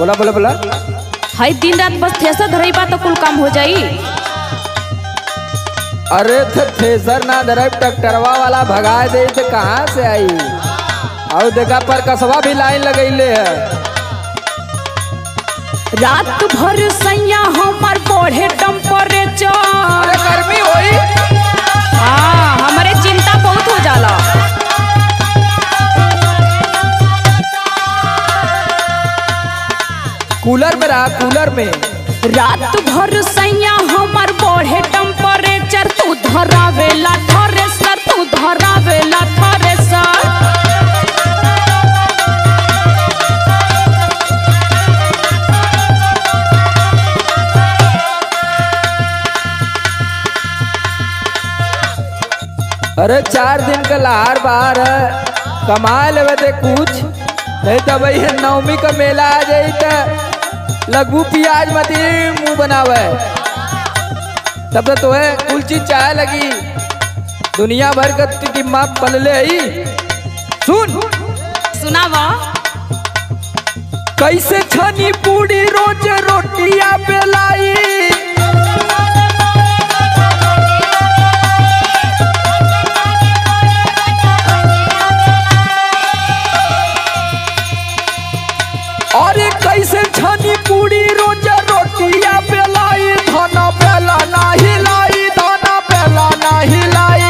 बोला बोला बोला हई दिन रात बस थ्रेसर धरई बा तो कुल काम हो जाई अरे थे थ्रेसर ना धरब ट्रैक्टरवा वाला भगा दे तो कहाँ से आई और देखा पर कसवा भी लाइन लगैले है रात भर सैया हमार बढ़े टेम्परेचर अरे गर्मी होई हाँ हमरे चिंता बहुत हो जाला कूलर में रहा कूलर में रात भर सैया हमार बढ़े टेम्परेचर तू धरावेला थ्रेसर तू धरावेला थ्रेसर अरे चार दिन का लहार बाहर है कमा लेवे ते कुछ नहीं तो भैया नवमी का मेला आ जाई तो लगू प्याज मत मुंह बनावे तब तो तोहे कुल चीज चाहे लगी दुनिया भर का टिम्मा पलले ही सुन सुनावा कैसे छनी पूरी रोज रोटिया बेलाई अरे कैसे छनी पूरी रोज रोटिया बेलाई धना बेला ना हिलाई धना बेला ना हिलाई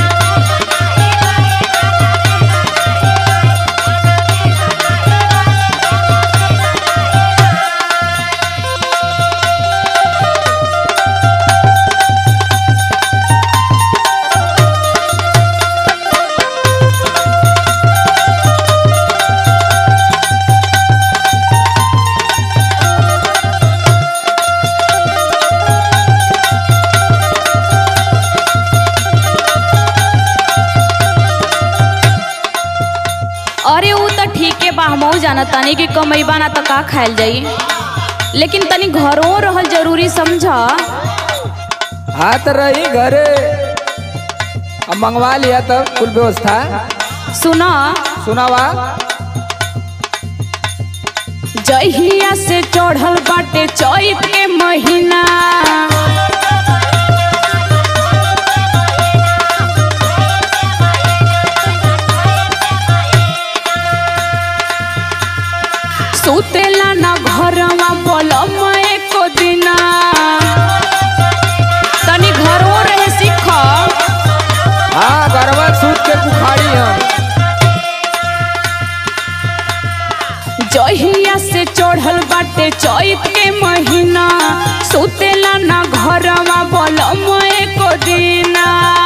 अरे ऊ तो ठीक है बा हमहू जाना तानी कि कमैबा ना तो का खायल जाई लेकिन तनी घरों रहल जरूरी समझा हाथ रही घरे अब मंगवा लिया तब कुल व्यवस्था सुना सुनावा जहिया से चढ़ल बाटे चैत के महीना सुतेला ना घरवा पलम एको दिना तनी घरों रहे सीख हाँ गरबा सूत के बुखारी हम जहिया से चढ़ल बाटे चैत के महीना सुतेला ना घरवा बलम एको दिना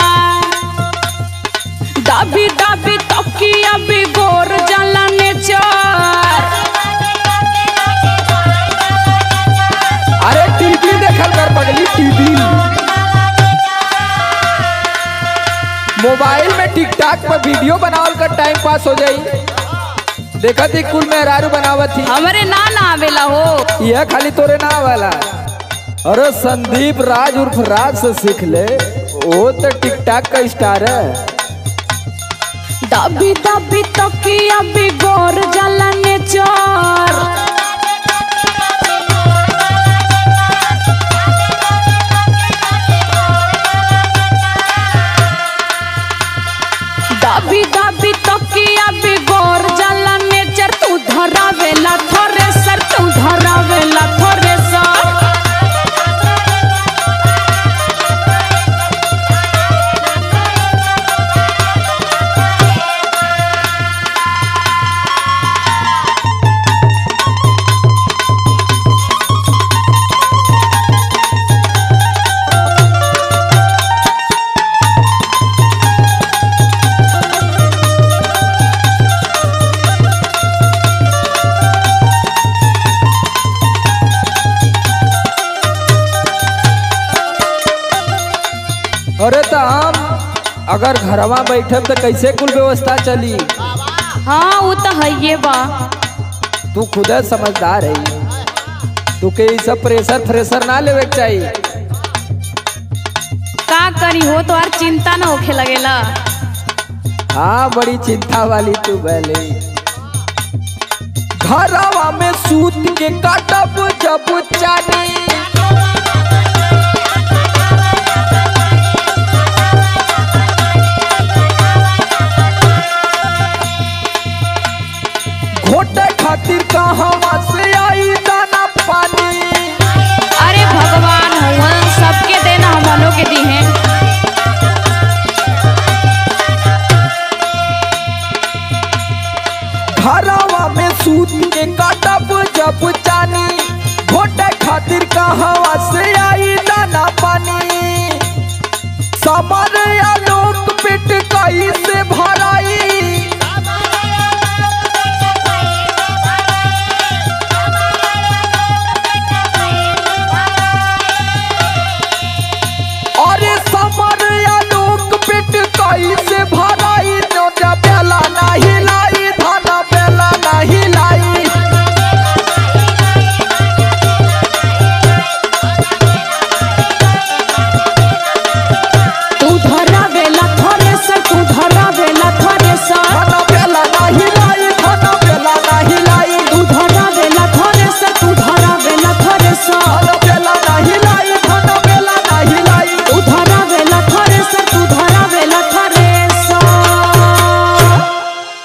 दाबी दाबी तकिया बिगोर जाला नेचर अरे टीवी देखल कर पगली टीवी मोबाइल में टिकटॉक पर वीडियो बनावल कर टाइम पास हो जाई देखा थी कुल मेहरारू बनावत थी हमरे ना ना आवेला हो यह खाली तोरे ना वाला अरे संदीप राज उर्फ राज से सीख ले वो तो टिकटॉक का स्टार है दाबी दाबी तकिया बिगोर जाला नेचर दाबी दाबी तकिया बिगोर जाला नेचर तू धरावेला थ्रेसर तू धरावेला थ्रेसर अरे तो हम अगर घरवा बैठे तो कैसे कुल व्यवस्था चली हाँ वो तो है ये बा तू खुद समझदार है तू के ई सब प्रेशर फ्रेशर ना लेवे के चाहिए का करी हो तो यार चिंता ना होखे लगेला हाँ बड़ी चिंता वाली तू भले घरवा में सूत के काटब जब चानी